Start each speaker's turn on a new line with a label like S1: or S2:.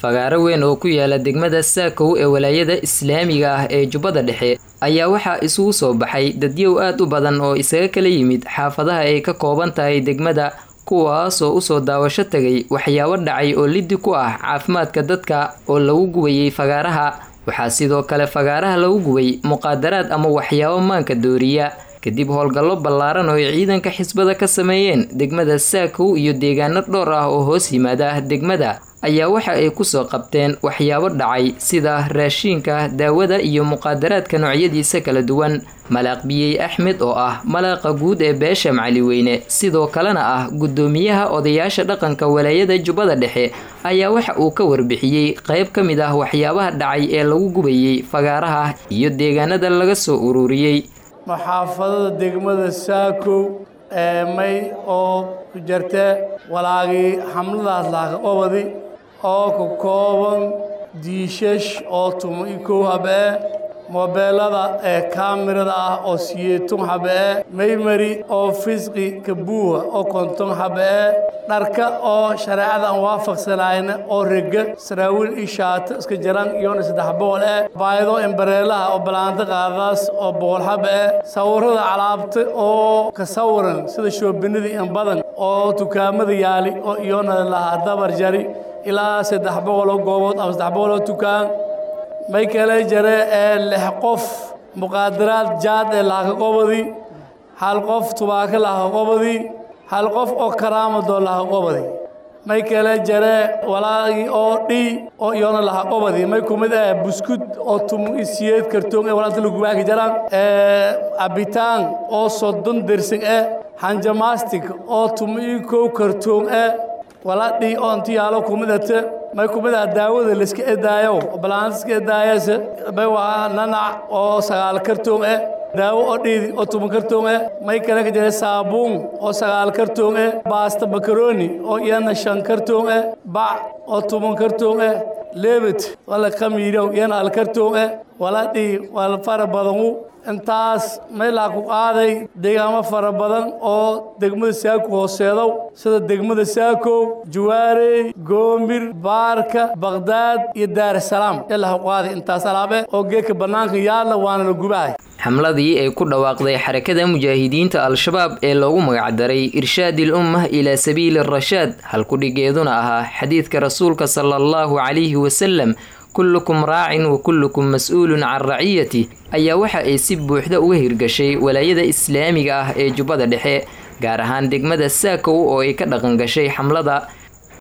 S1: fagaaro weyn oo ku yaala degmada saakow ee walaayada islaamiga ah ee jubbada dhexe ayaa waxaa isugu soo baxay dadyow aad u badan oo isaga kala yimid xaafadaha ay ka kooban tahay degmada kuwaasoo usoo daawasho tagay waxyaabo dhacay oo liddi ku ah caafimaadka dadka oo lagu gubayay fagaaraha waxaa sidoo kale fagaaraha lagu gubay muqaadaraad ama waxyaabo maanka dooriya kadib howlgallo ballaaran oo ay ciidanka xisbada ka sameeyeen degmada saakow iyo deegaano dhowr ah oo hoos yimaada degmada ayaa waxa ay kusoo qabteen waxyaabo dhacay sida raashiinka daawada iyo muqaadaraadka noocyadiisa kala duwan malaaq biyey axmed oo ah malaaqa guud ee beesha macaliweyne sidoo kalena ah guddoomiyaha odayaasha dhaqanka walaayada jubbada dhexe ayaa waxa uu ka warbixiyey qayb ka mid ah waxyaabaha dhacay ee lagu gubayey fagaaraha iyo deegaanada laga soo ururiyey
S2: maxaafadada degmada saakow ee may oo ku jirta walaagii xamladaas laaqobadi oo ka kooban diishash oo tuma i kow habee moobeelada ee kaamirada ah oo siyeetun habee maymari oo fisqi kabuuha oo konton habee dharka oo shareecada aan waafaqsanayna oo rega saraawiil i shaato iska jaran iyona saddex boqol eh baayado embareelaha oo balaanta qaadaas oo boqol hab eh sawirada calaabta oo ka sawiran sida shoobinadii in badan oo dukaamada yaali oo iyona lahaa dabar jari ilaa saddex boqoloo goobood ama saddex boqoloo dukaan may kale jare ee lix qof muqaadaraad jaad ee lahaqobadi hal qof tubaako lahaqobadi hal qof oo karaamadoo lahaqobadi may kale jare walaagii oo dhi oo iyona lahaqobadi may kumid ah buskud oo tumu isiyeed kartoon ee walaanta lagubaaki jaraan cabitaan oo soddon dersin eh hanjamastic oo tumu i kow kartoon eh waladhii oo inti yaalo kumidate may kumid ah daawada laiska edaayo balaanta iska edaayase may waa nanac oo sagaal kartoon eh daawo oo dhiidi oo tuban kartoon eh may kale ka jira saabuun oo sagaal kartoon eh baasta makaroni oo iyana shan kartoon eh bac oo tuban kartoon eh leebet wala khamiirow iyana hal kartoon eh waladhii wala fara badanu intaas meelaa ku qaaday deegaamo fara badan oo degmada saako hooseedow sida degmada saakow jawaarey goomir baarka baqhdaad iyo daarasalaam ilaa ku qaaday intaas alaabe oo geedka bannaanka yaalla waana la gubahay
S1: xamladii ay ku dhawaaqday xarakada mujaahidiinta al-shabaab ee loogu magacdaray irshaadil ummah ilaa sabiili rashaad halkudhigeeduna ahaa xadiidka rasuulka sala allahu calayhi wasalam kullukum raacin wa kullukum mas-uulun can raciyati ayaa waxa ay si buuxda uga hirgashay walaayada islaamiga ah ee jubbada dhexe gaar ahaan degmada saakow oo ay ka dhaqan gashay xamlada